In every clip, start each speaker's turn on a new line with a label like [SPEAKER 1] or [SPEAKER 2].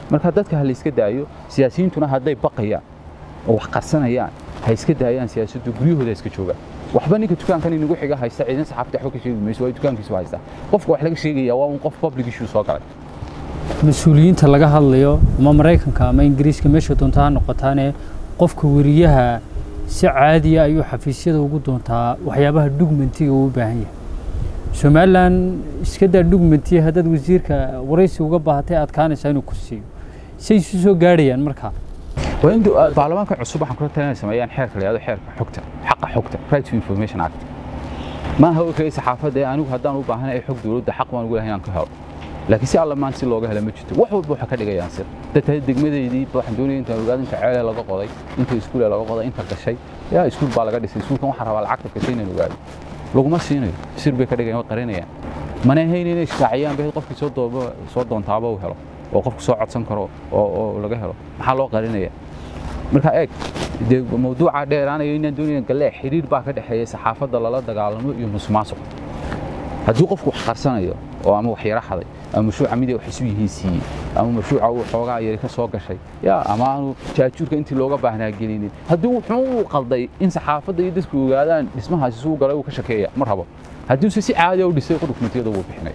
[SPEAKER 1] marka dadka ha la iska daayo siyaasiyiintuna hadday baqayaan oo wax qarsanayaan ha iska daayaan siyaasaddu guryahooda iska joogaan waxba ninka dukaankan inagu xiga haysta ciidan saxaafadda waxba ka sheegi mayso waa dukaankiisu haysta qofka wax laga sheegaya waa un qof public issue soo galay
[SPEAKER 2] mas-uuliyiinta laga hadlayo ama maraykanka ama ingiriiska meesha doonta ha noqotaane qofka weriyaha si caadiya ayuu xafiisyada ugu doontaa waxyaabaha dhugmentiga uu u baahan yahay somalilan iska daa dhugmentiya haddaad wasiirka waraysi uga baahatay adkaanaysaa inuu ku siiyo say isu soo gaadhayaan markaa
[SPEAKER 1] waa in baarlamaanka cusub waxaan kula talinay sameeyaan xeerka la yihahdo xeerka xogta xaqa xogta right to information act maaha oo kaliya saxaafadda ee anigu haddaan u baahanahay xog dowladda xaq baan ugu lahay inaan ka helo laakiin si alla maan si looga hela ma jirto wax walba waxaa ka dhigayaan sir dadka degmadeydii waxaan doonaya intaan ogaado inta ceele laga qoday inta iskuule laga qoday inta gashay yaa iskuul baa laga dhisay iskuulkan waxaan rabaa lacagta gashay inaan ogaado laguma siinayo sir bay ka dhigayaan way qarinayaan mana ahayn inay shaaciyaan bay qofkii soo dooba soo doontaaba uu helo oo qofku soo codsan karo oo oo laga helo maxaa loo qarinaya marka eeg dee mawduuca dheeraanayo inaan doonaya galee xiriir baa ka dhexeeya saxaafadda lala dagaalamo iyo musuqmaasuq haddii qofku wax qarsanayo oo ama wax yara xaday ama mashruuca miday wax isu yihiin siiyey ama mashruuca uu xoogaa yari ka soo gashay yaa ama aanu jaajuurka intii looga baahnaa gelinin haddii wuxuu uu qalday in saxaafadda iyo dadku ogaadaan dhismahaasi suu galay uu ka shakeeya ma rabo haddiise si caadi u dhisay dokumentiyada wuu bixinay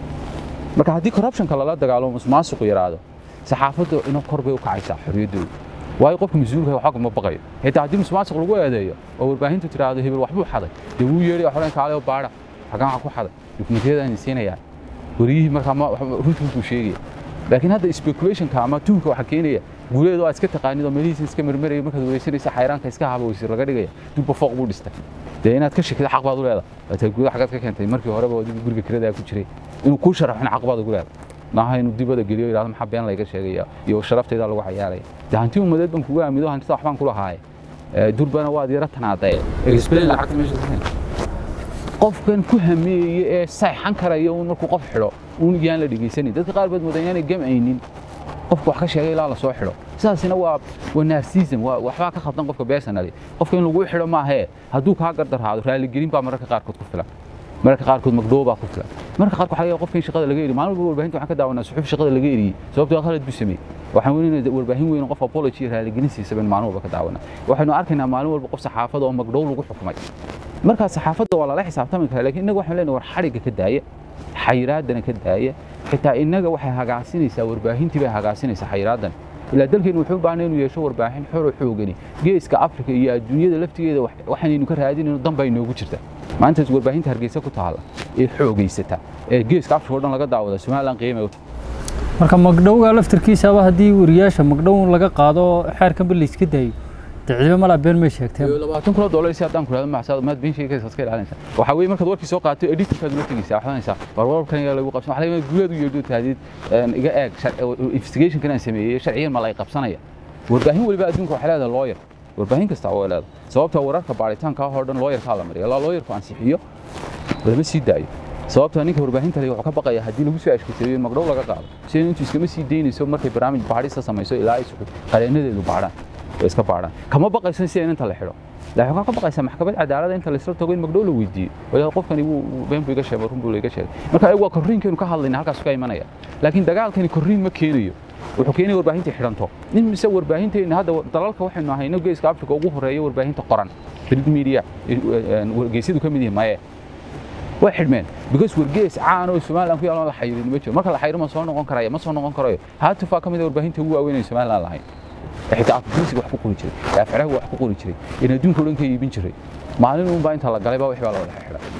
[SPEAKER 1] marka haddii corruptionka lala dagaalamo musuqmaasuqu yaraado saxaafadda ina kor bay u kacaysaa xorriyaddooda waayo qofka mas-uulka waxba ma baqayo xitaa haddii musuqmaasuq lagu eedeeyo oo warbaahintu tiraahdo hebel waxbuu xaday dee wuu yeedhay xoren kaale oo baadha xagaan wax ku xaday dokumentiyadaan siinayaan wariyihii markaa runtii buu sheegaya laakiin hadda speculationka ama tuunka waxa keenaya guuleedu aad iska taqaanid oo meelihiisa iska marmaraya markaad wareysanaysa xayraanka iska haba weysir laga dhigaya dubba fooq buu dhistay dee inaad ka shakida xaq baad u leedahay waata guuda xagaad ka keentay markii horeba adigu guriga kiradaa ku jiray inuu kuu sharaxin xaq baad ugu leedahay maaha inuu dibada geliyo yidhahdo maxaa been layga sheegaya iyo sharaftayda lagu cayaaraya dee hanti umadeed baan kugu aamido hantida waxbaan ku lahaaye durbana waad yara tanaadaye explain lacagta meesha qofkan ku hameeye ee sayxan karaya uun markuu qof xidho uun yaan la dhegaysanin dadka qaar baad moodan yaanay gamcaynin qofka wax ka sheegay ilaa la soo xidho sidaasina waa waa narcissism waa waxbaa ka khaldan qofka personally qofka in lagu xidho maahee hadduu kaa gardarhaado raaligelin baa mararka qaarkood ku filan mararka qaarkood magdhow baa ku filan mararka qaarkood waxaa laga qofka in shaqada laga eri maalin walba warbaahinta waxaan ka daawanaa suxuuf shaqada laga eriyey sababtoo khalad buu sameeyey waxaan weynayna warbaahin weyn qof apology iyo raaligelin siisaba maalin walba ka daawanaa waxaynu arkaynaa maalin walba qof saxaafada oo magdhow lagu xukumay markaa saxaafadda waa lala xisaabtami karaa laakiin innaga waxaan leenahay war xadhigga ka daaya xayiraaddana ka daaya xitaa innaga waxay hagaasinaysaa warbaahintii bay hagaasinaysaa xayiraaddan ilaa dalkeenu wuxuu u baahnay inuu yeesho warbaahin xoro xoogani geeska afrika iyo adduunyada laftigeeda waxaanaynu ka raadinayno dan baa inoogu jirta maantaas warbaahinta hargeysa ku taalla ee xoogaysata ee geeska afrika oo dhan laga daawada somaliland qiimay u tahay
[SPEAKER 2] marka magdhowga laftirkiisaba haddii wariyaasha magdhow laga qaado xeerkanba la iska daayo diciibo malaa been may sheegteen
[SPEAKER 1] labaatan kun oo dollar si haddaan ku rahdo macsaad maad been sheegaysa iska ilaalinaysa waxa weeye markaad warkii soo qaato editorkaad ula tegaysaa waxaad oranaysaa war warkan yaa lagu qabsan waxa laga guulaad u yeedho tahdid iga eeg investigation kan aan sameeyey sharciyan ma la qabsanaya warbaahin waliba adduunka waxay leedahay lawyer warbaahin kasta waa leedahay sababta wararka baaritaanka oo dhan lawyerkaa la mariya ilaa lawyerku ansixiyo lama sii daayo sababta ninka warbaahinta leh wuxuu ka baqaya haddii lagu soo ashkateeyo in magdhow laga qaado sida intuu iskama sii daynayso markay barnaamij baadhista samayso ilaa ay qareenadeedu baadhaan way iska baadhaan kama baqayso sida in inta la xidho laakiin waxaa ka baqaysaa maxkamad cadaalada inta laisla tago in magdhow la weydiiyo walaal qofkani wuu been buu iga sheegay run buu iga sheegay marka ayagu waa korriinkeenu ka hadlayna halkaas ka imanaya laakiin dagaalkani korriin ma keenayo wuxuu keenaya warbaahinta xidhanto in mise warbaahinteena hadda dalalka waxaynu ahayno geeska afrika ugu horeeya warbaahinta qoran print media wargeysyadu ka mid yihiin maye way xidhmeen because wargees caan oo somaliland ku yaalo la xayirin ma jiro marka la xayiro ma soo noqon karaya ma soo noqon karayo haatufaa ka mid a warbaahinta ugu waaweyn ee somaliland lahayn xitaa afgirisiga wax ku qori jiray afciraha wax ku qori jiray in adduunka o dhan ka iibin jiray maalin uunbaa inta la galay baa wix baa la wada xidhay